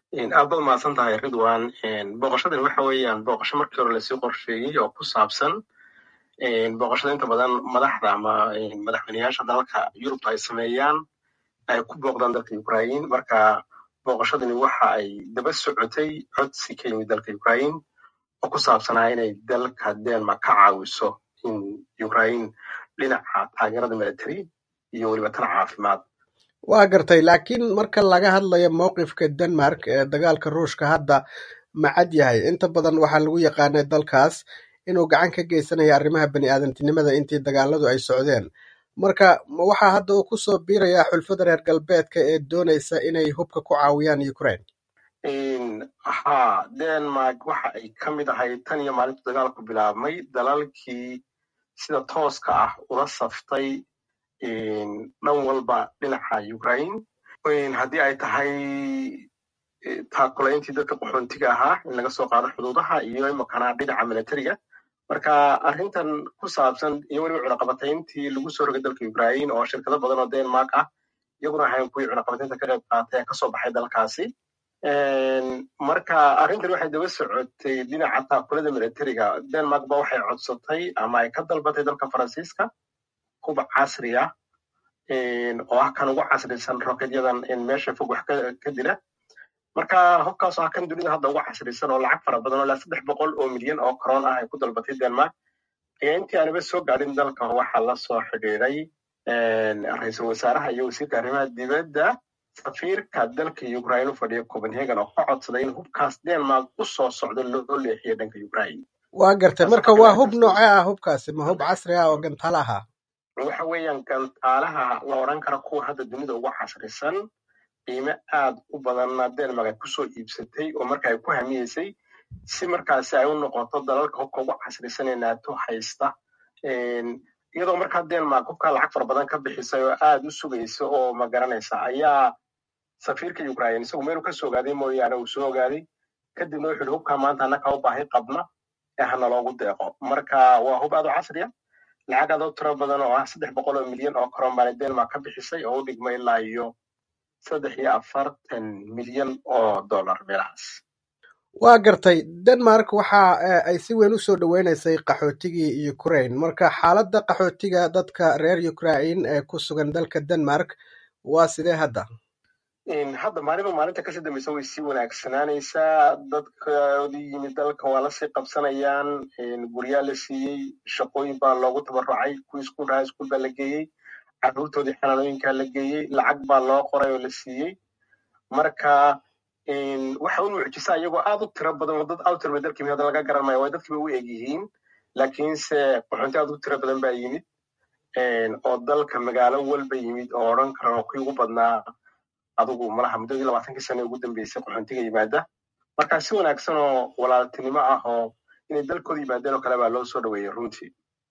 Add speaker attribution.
Speaker 1: aad baad mahadsan tahay ridwan booqashadan waxa weeyaan booqasho markii hore lasii qorsheeyey oo ku saabsan booqashada inta badan madaxda ama madaxweyneyaasha dalalka yurubta ay sameeyaan ay ku booqdaan dalka ukraine marka booqashadani waxa ay daba socotay codsi ka yimid dalka ukraine oo ku saabsanaa inay dalka denmark ka caawiso in ukraine dhinaca taageerada military iyo weliba tan caafimaad
Speaker 2: waa gartay laakiin marka laga hadlayo mowqifka denmark ee dagaalka ruushka hadda ma cad yahay inta badan waxaa lagu yaqaanay dalkaas inuu gacan ka geysanayo arrimaha bani aadantinimada intii dagaaladu ay socdeen marka ma waxaa hadda uu kusoo biirayaa xulfada reer galbeedka ee doonaysa inay hubka ku caawiyaan ukraine
Speaker 1: ha denmark waxa ay ka mid ahayd tan iyo maalintu dagaalku bilaabmay dalalkii sida tooska ah ula saftay dhan walba dhinaca ukraine haddii ay tahay taakulayntii dadka qaxoontiga ahaa in laga soo qaado xuduudaha iyo imakana dhinaca militariga marka arrintan ku saabsan iyo weliba cunaqabatayntii lagu soo rogay dalka ukraine oo shirkado badan oo denmark ah iyaguna ahayn kuwii cunaqabataynta ka qayb qaatay ee kasoo baxay dalkaasi marka arrintan waxay daba socotay dhinaca taakulada militariga denmark ba waxay codsatay ama ay ka dalbatay dalka faransiiska hub casri ah oo ah kan ugu casrisan roketyadan meesha fog wax ka dila marka hubkaas ah kan dunida hadda ugu casrisan oo lacag fara badan oo ilaa saddex boqol oo milyan oo koroon ah ay ku dalbatay denmark ayaa intii aanaba soo gaadhin dalka waxaa la soo xidhiiday ra-iisul wasaaraha iyo wasiirka arrimaha dibadda safiirka dalka ukraine u fadhiya copenhagen oo ka codsaday in hubkaas denmark u soo socdo loo leexiyo dhanka ukraine
Speaker 2: waa gartay marka waa hub nooce ah hubkaasi ma hub casri ah oo gantaala ahaa
Speaker 1: waxa weeyaan gantaalaha la odhan kara kuwa hadda dunida ugu casrisan qiime aad u badanna denmark ay kusoo iibsatay oo marka ay ku hamiyeysay si markaasi ay u noqoto dalalka hubka ugu casrisan ee nato haysta iyadoo markaa denmark hubkaa lacag fara badan ka bixisay oo aad u sugaysa oo ma garanaysa ayaa safiirka ukraine isagu meeluu ka soo ogaaday mooyaane uu soo ogaaday kadibna wuxuu yihi hubkaa maanta annaka u baahi qabna ee hana loogu deeqo marka waa hub aad u casriya lacag aad u tiro badan oo ah saddex boqol oo milyan oo koron baana denmark ka bixisay oo u dhigma ilaa iyo saddex iyo afartan milyan oo dollar meelahaas
Speaker 2: waa gartay denmark waxa ay si weyn u soo dhoweynaysay qaxootigii ukraine marka xaaladda qaxootiga dadka reer ukraine ee ku sugan dalka denmark waa sidee hadda
Speaker 1: hadda maalinba maalinta kasii dambeysa way sii wanaagsanaanaysaa dadkoodii yimid dalka waa lasii qabsanayaan guryaa la siiyey shaqooyin baa loogu tabarucay kuwii iskuul raha iskuul baa la geeyey carruurtoodii xanaanooyinkaa la geeyey lacag baa loo qoray oo la siiyey marka waxa u mucjisa iyagoo aad u tiro badan oo dad aad u tiro badan dalkii hadda laga garan maayo way dadkiiba u eg yihiin laakiinse qaxoonti aad u tiro badan baa yimid oo dalka magaalo walba yimid oo odhan karan kuwii ugu badnaa adugu malaha muddadii labaatankii sane ugu dambeysay qaxoontiga yimaada marka si wanaagsan oo walaaltinimo ah oo inay dalkooda yimaadeen oo kale baa loo soo dhaweeyey runtii